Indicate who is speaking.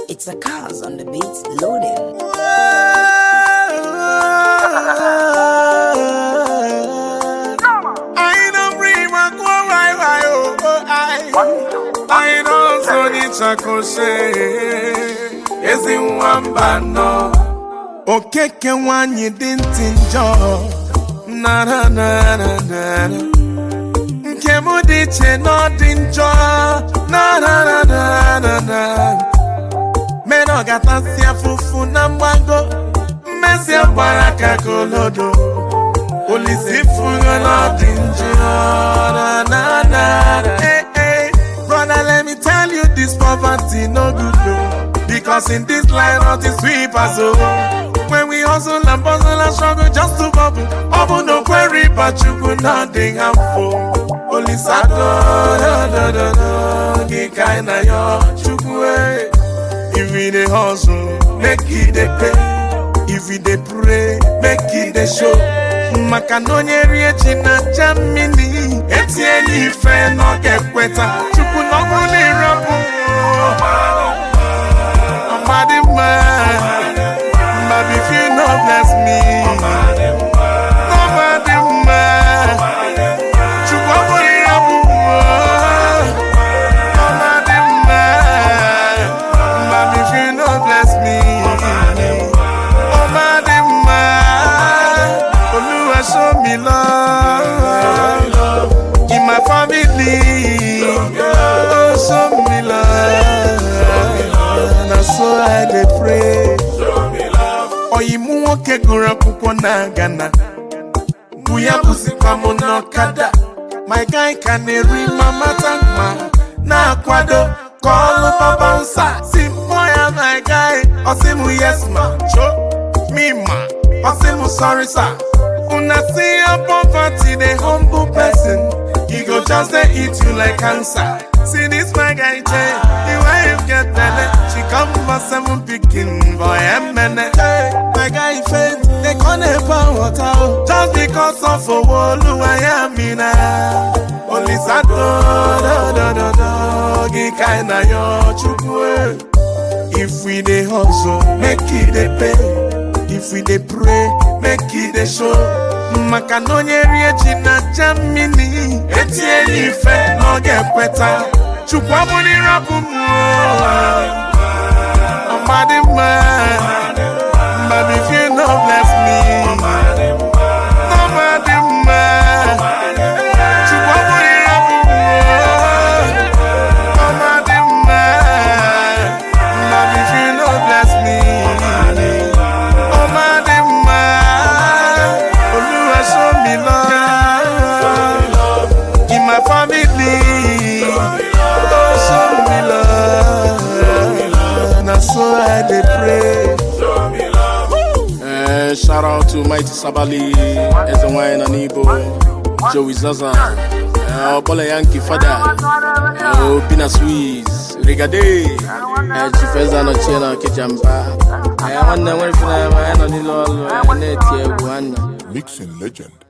Speaker 1: It's a cars on the beats loading.
Speaker 2: I don't bring my go why why oh oh I I don't so ni chakoshe ezi nwamba nọ okeke nwanyị dị ntị njọ na na na na na na nke m dị iche na ọ dị njọ na na na na na na mere ọ gatasị afụfụ na mgbago mmezi gbara ka kolodo Olisi fugo not injured. Na, na, na. Hey, hey. Brother, let me tell you this poverty no good no. Because in this line not is sweep us oh. When we hustle and bustle and struggle just to bubble, bubble no query, but you could nothing harmful. Only sad do do do do Get kinda yo chukwe. If we dey hustle, make it dey pay. If we dey pray, make it dey show. maka na onye rie ji na aja mmiri etinye ife na ọ ga-ekweta chukwu na ọbụ na ịrapụ ọmadị mma ma if you no bless me ọmadị mma chukwu ọ bụrụ ịrapụ ọmadị mma ma if you no bless me ọmadị mma Olúwa show me love in my family. Oh, show me love. Na so I dey pray. Ọyịmụ nwoke gụrụ akwụkwọ na Ghana. Bụ ya bụzikwa m n'ọkada. My guy ka na-eri mama tankma na-akwado ka ọlụ papa nsa. Si mkpọ ya my guy, ọ sị m yes ma, cho me ma. I say I'm sorry, sir. When I see your poverty, the humble person, he go just dey eat you like cancer. See this my guy, Jay, the wife get belly, she come for seven picking boy and man. My guy faint, they can't help water oh. just because of a wall I am in Only sad do do do do do, get kinda yo chukwe. If we dey hustle, make it dey pay. If we dey pray, make it dey show. Maka na onye rie ji na aja mmiri etinye ya ife na ọ ga-ekweta. Chukwu abụrụ ịrapụ m ọmadị mma But if you no bless me ọmadị mma Chukwu abụrụ ịrapụ m ọmadị mma But if you no bless me ọmadị mma Olúwa show me love in my family. Oh, show me love. Na so I dey pray.
Speaker 3: Eh, shout out to Mighty Sabali, Eze Wine and Igbo, Joey Zaza, eh, Obola Yankee Fada, eh, Obina Swiss, Rigade, eh, Chifeza no Chena Kijamba, eh, nwanne nwere fina ma ya nọ n'ile ọlụ, eh, na-eti egwu nwanne.
Speaker 4: Mixing legend